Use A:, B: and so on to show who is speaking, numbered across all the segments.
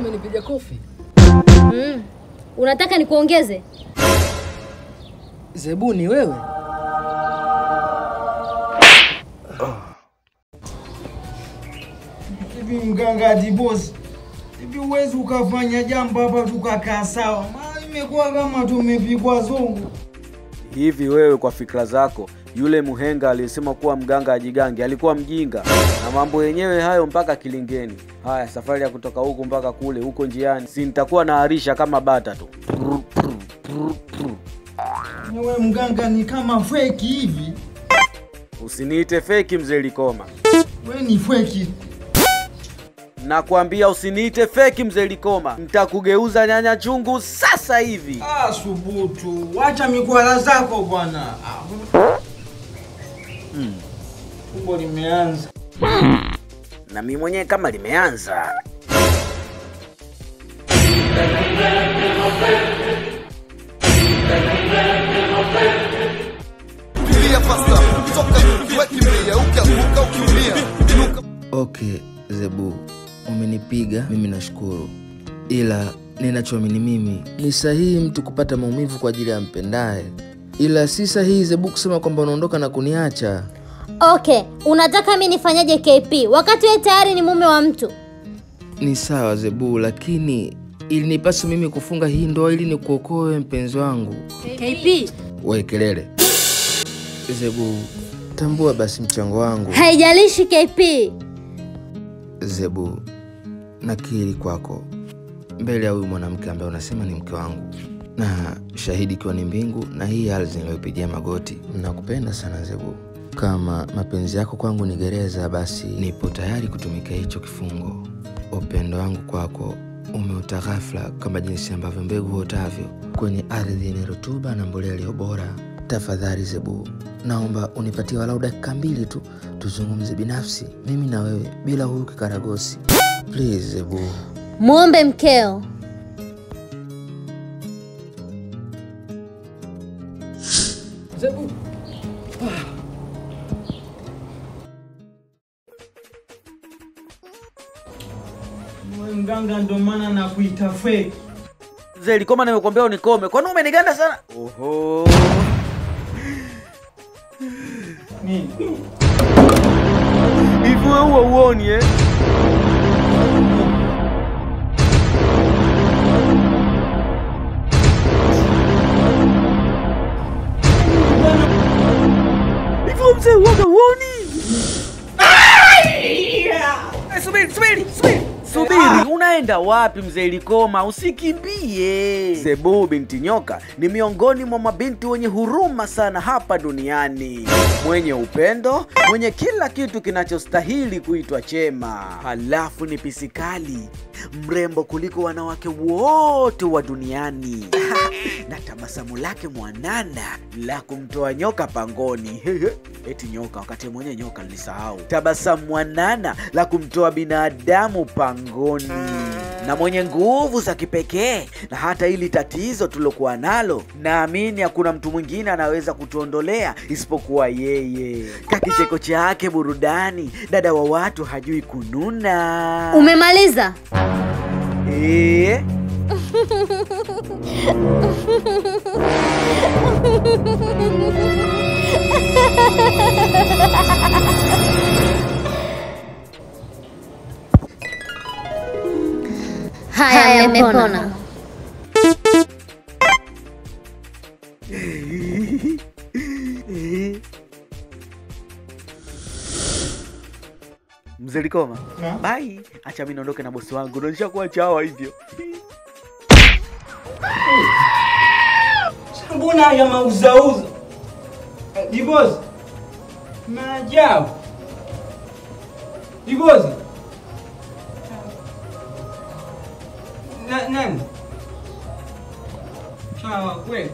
A: umenipiga kofi.
B: Mm. Unataka nikuongeze?
A: Zebu ni wewe?
C: Hivi mganga Dibosi, hivi uwezi ukafanya jambo hapa tukakaa sawa? Maana imekuwa kama tumepigwa zungu.
D: Hivi wewe kwa fikra zako, yule muhenga aliyesema kuwa mganga ajigange alikuwa mjinga, na mambo yenyewe hayo mpaka kilingeni. Haya, safari ya kutoka huku mpaka kule, huko njiani si nitakuwa naarisha kama bata tu.
C: Wewe mganga ni kama feki hivi.
D: Usiniite feki mzee Likoma,
C: Wewe ni feki.
D: nakwambia usiniite feki mzee Likoma, nitakugeuza nyanya chungu sasa hivi.
C: Ah, subutu. Wacha mikwala zako bwana. Ah. Tumbo limeanza.
D: Na mimi mwenyewe kama limeanza.
E: Kimbia fasta, toka ukiwa kimbia, ukianguka ukiumia, inuka
F: Okay, Zebu, umenipiga mimi nashukuru, ila ninachoamini mimi ni sahihi mtu kupata maumivu kwa ajili ya mpendaye, ila si sahihi Zebu kusema kwamba unaondoka na kuniacha.
B: Okay, unataka mi nifanyaje KP wakati wewe tayari ni mume wa mtu?
F: Ni sawa Zebu, lakini ilinipasa mimi kufunga hii ndoa ili nikuokoe mpenzi wangu.
B: KP,
F: We kelele, Zebu, tambua basi mchango wangu.
B: haijalishi KP.
F: Zebu, nakiri kwako mbele ya huyu mwanamke ambaye unasema ni mke wangu, na shahidi ikiwa ni mbingu na hii ardhi niliyopigia magoti. Nakupenda sana Zebu. Kama mapenzi yako kwangu ni gereza, basi nipo tayari kutumikia hicho kifungo. Upendo wangu kwako umeota ghafla kama jinsi ambavyo mbegu huotavyo kwenye ardhi yenye rutuba na mbolea iliyo bora. Tafadhali Zebu, naomba unipatie walau dakika mbili tu tuzungumze binafsi, mimi na wewe, bila huyu kikaragosi. Please Zebu.
B: Muombe mkeo.
A: Zebu.
C: Wewe mganga ndo maana nakuita feki.
D: Mzee Likoma, nimekuambia unikome, kwani umeniganda sana? Oho.
C: Nini?
D: Hivi wewe huwa uoni eh? Hivi wewe mzee uoga uoni? Eh, Subiri, subiri, subiri. Subiri, unaenda wapi mzee Likoma? Usikimbie. Zebu binti Nyoka ni miongoni mwa mabinti wenye huruma sana hapa duniani, mwenye upendo, mwenye kila kitu kinachostahili kuitwa chema. Halafu ni pisikali, mrembo kuliko wanawake wote wa duniani na tabasamu lake mwanana la kumtoa nyoka pangoni. Eti nyoka, wakati mwenye nyoka nilisahau. Tabasamu mwanana la kumtoa binadamu pangoni, na mwenye nguvu za kipekee. Na hata hili tatizo tulokuwa nalo, naamini hakuna mtu mwingine anaweza kutuondolea isipokuwa yeye. Kakicheko chake burudani, dada wa watu hajui kununa.
B: Umemaliza?
D: Eh?
B: Haya, amepona.
D: Mzee Likoma,
C: Na?
D: bai, acha mimi niondoke na bosi wangu, ndo nishakuwa chawa hivyo.
C: Mbona haya mauzauza? Eh, Dibozi. Maajabu. Dibozi. Na, nani? Sawa kweli.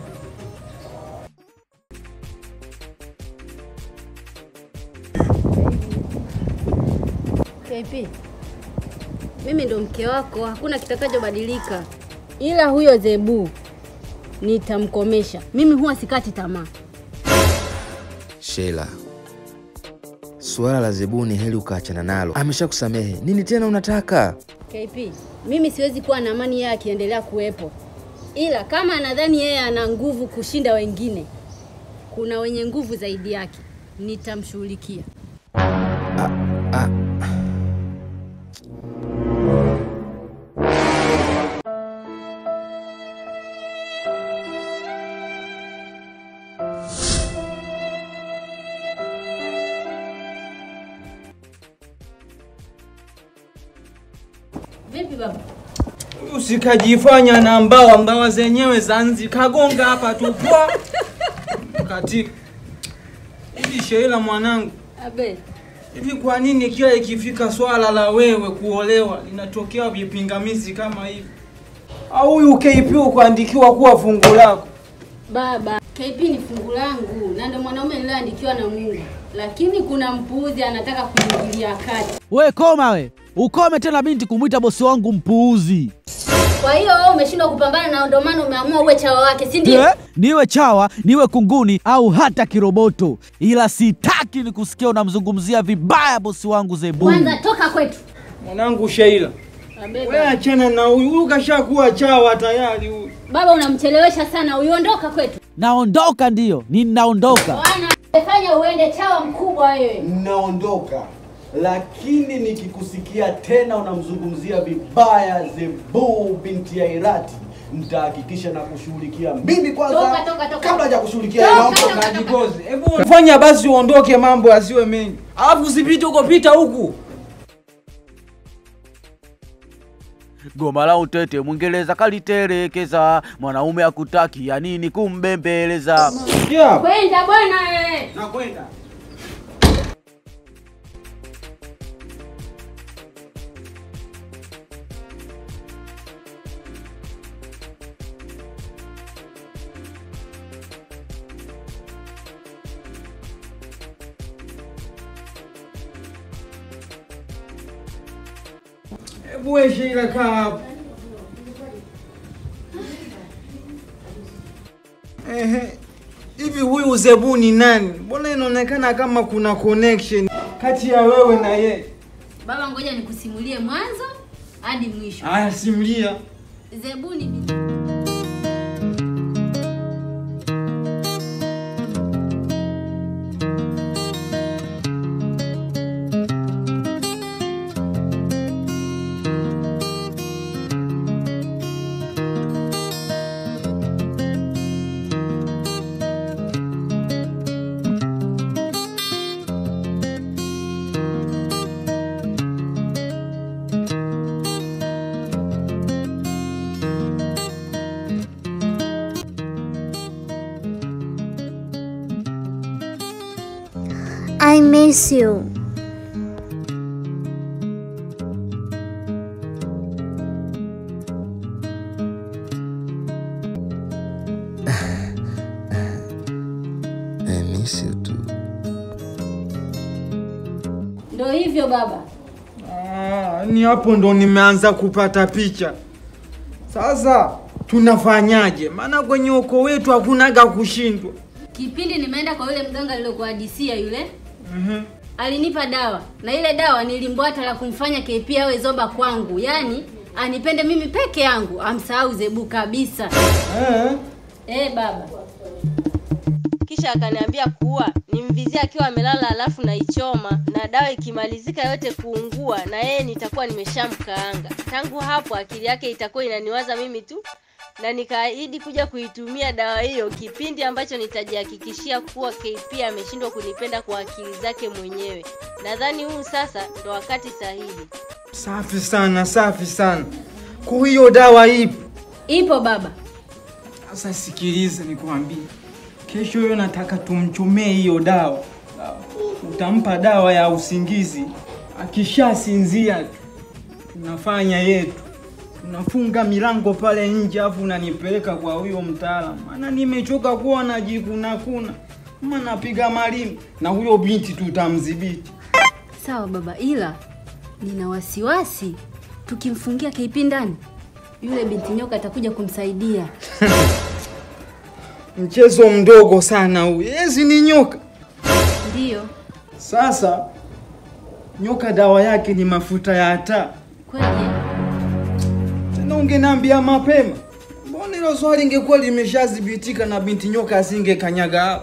G: KP, mimi ndo mke wako, hakuna kitakachobadilika, ila huyo Zebu nitamkomesha. Mimi huwa sikati tamaa.
F: Sheila, suala la Zebu ni heri ukaachana nalo, ameshakusamehe. Nini tena unataka?
G: KP, mimi siwezi kuwa na amani yeye akiendelea kuwepo, ila kama anadhani yeye ana nguvu kushinda wengine, kuna wenye nguvu zaidi yake, nitamshughulikia. Vipi baba?
C: Usikajifanya na mbawa mbawa zenyewe zanzi kagonga hapa tu pwa katika hivi. Sheila mwanangu,
G: Abe,
C: hivi kwa nini kila ikifika swala la wewe kuolewa linatokea vipingamizi kama hivi? Au huyu KP ukuandikiwa kuwa fungu lako?
G: baba, KP ni fungu langu na ndio mwanaume niliyoandikiwa na Mungu, lakini kuna mpuuzi anataka kuingilia kati.
H: We koma we, ukome tena binti kumwita bosi wangu mpuuzi.
G: Kwa hiyo wewe umeshindwa kupambana na ndio maana umeamua uwe chawa wake, si ndio?
H: Eh, niwe chawa niwe kunguni au hata kiroboto, ila sitaki ni kusikia unamzungumzia vibaya bosi wangu Zebu.
G: Kwanza toka kwetu.
C: Mwanangu Sheila,
G: Abe,
C: wewe
G: baba.
C: achana na huyu, huyu kashakuwa chawa tayari huyu.
G: Baba unamchelewesha sana, uiondoka kwetu.
H: Naondoka ndiyo, ninaondoka.
G: Bwana, fanya uende chawa mkubwa wewe.
I: naondoka lakini nikikusikia tena unamzungumzia vibaya Zebu binti ya Irati nitahakikisha na kushughulikia mimi kwanza
G: Toka, toka, toka.
I: kabla ya kushughulikia
G: Toka,
I: yeye.
G: toka.
C: Kajibozi, hebu fanya basi uondoke, mambo asiwe mengi, alafu usipite huko, pita huku.
D: Goma la utete Mwingereza kalitelekeza, mwanaume akutaki ya nini kumbembeleza.
C: Yeah.
G: Kwenda bwana wewe.
C: Nakwenda. Hebu wewe Sheila kaa hapo. Ehe. Hivi huyu Zebu ni nani? Mbona inaonekana kama kuna connection kati ya wewe na yeye?
G: Baba, ngoja nikusimulie mwanzo hadi mwisho.
C: Aya, simulia.
G: Zebuni ni
B: I miss you.
F: I miss you too.
G: ndo hivyo baba.
C: Ah, ni hapo ndo nimeanza kupata picha. Sasa tunafanyaje? Maana kwenye ukoo wetu hakunaga kushindwa.
G: Kipindi nimeenda kwa yule mganga aliyokuhadisia yule,
C: Mhm.
G: alinipa dawa na ile dawa nilimbwata la kumfanya KP awe zoba kwangu, yaani anipende mimi peke yangu, amsahau Zebu kabisa.
C: Eh?
G: Eh baba,
J: kisha akaniambia kuwa nimvizie akiwa amelala alafu naichoma na dawa ikimalizika yote kuungua na yeye nitakuwa nimeshamkaanga tangu hapo akili yake itakuwa inaniwaza mimi tu na nikaahidi kuja kuitumia dawa hiyo kipindi ambacho nitajihakikishia kuwa KP ameshindwa kunipenda kwa akili zake mwenyewe nadhani huu sasa ndo wakati sahihi
C: Safi sana, safi sana. Kwa hiyo dawa ipo.
G: ipo baba.
C: Sasa sikiliza nikwambie. Kesho hiyo nataka tumchomee hiyo dawa. Utampa dawa ya usingizi. Akishasinzia tunafanya yetu. Tunafunga milango pale nje afu unanipeleka kwa huyo mtaalamu. Maana nimechoka kuwa najikuna kuna. Mama napiga malimi na huyo binti tutamdhibiti.
G: Sawa baba, ila nina wasiwasi tukimfungia KP ndani, yule binti nyoka atakuja kumsaidia.
C: Mchezo mdogo sana huu. Yezi ni nyoka.
G: Ndiyo
C: Sasa nyoka dawa yake ni mafuta ya taa.
G: kweli.
C: ungeniambia mapema. Mbona hilo swali ingekuwa limeshazibitika na binti nyoka asingekanyaga hapa.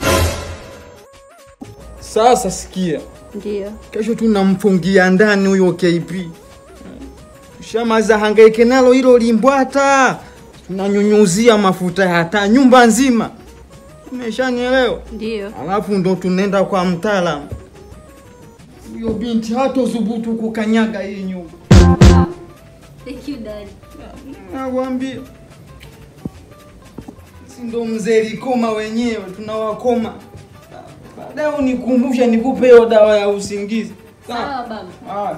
C: Sasa sikia,
G: Ndio.
C: kesho tunamfungia ndani huyo KP. Shamaza hangaike nalo hilo limbwata, tunanyunyuzia mafuta ya taa nyumba nzima. Umeshanielewa?
G: Ndio.
C: Alafu ndo tunaenda kwa mtaalamu. Huyo binti hatothubutu kukanyaga hii nyumba.
G: Thank you daddy.
C: Nakwambia, si ndo mzee Likoma wenyewe, tunawakoma. Baadaye unikumbusha nikupe hiyo dawa ya usingizi.
G: Sawa baba.
C: Haya.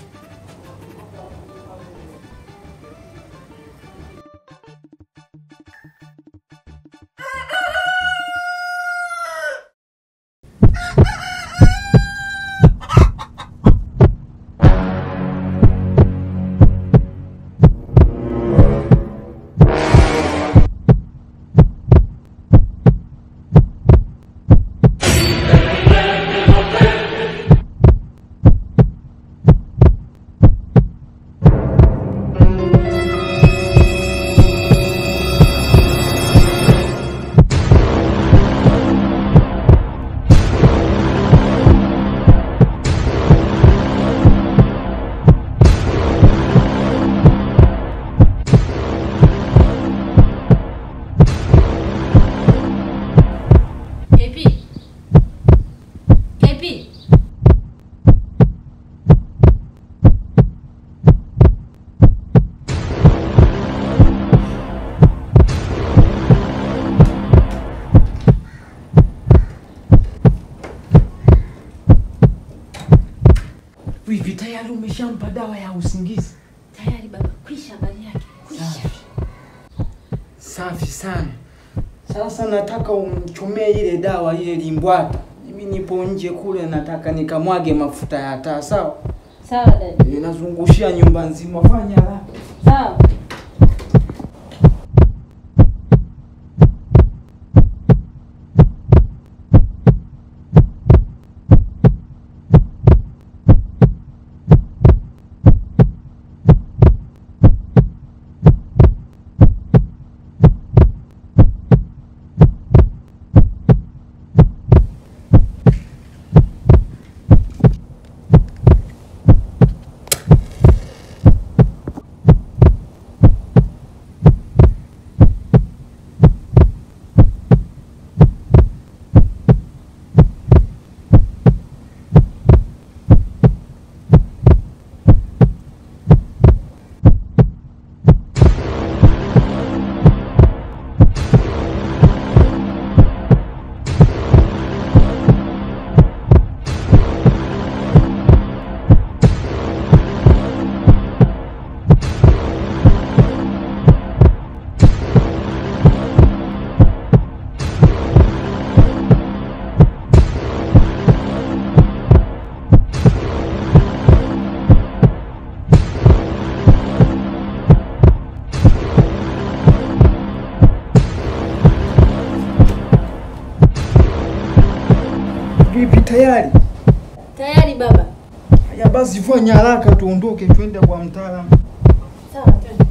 G: KP. KP.
C: Hivi tayari umeshampa dawa ya usingizi?
G: Tayari baba, kwisha habari yake. Kwisha.
C: Safi sana. Sasa nataka umchomee ile dawa ile limbwata. Mimi nipo nje kule, nataka nikamwage mafuta ya taa, sawa?
G: Sawa dadi.
C: Inazungushia nyumba nzima, fanya haraka.
G: Sawa.
C: Vipi, tayari?
G: Tayari baba.
C: Haya basi, fanya haraka tuondoke, twende kwa mtaalamu.
G: Sawa, twende.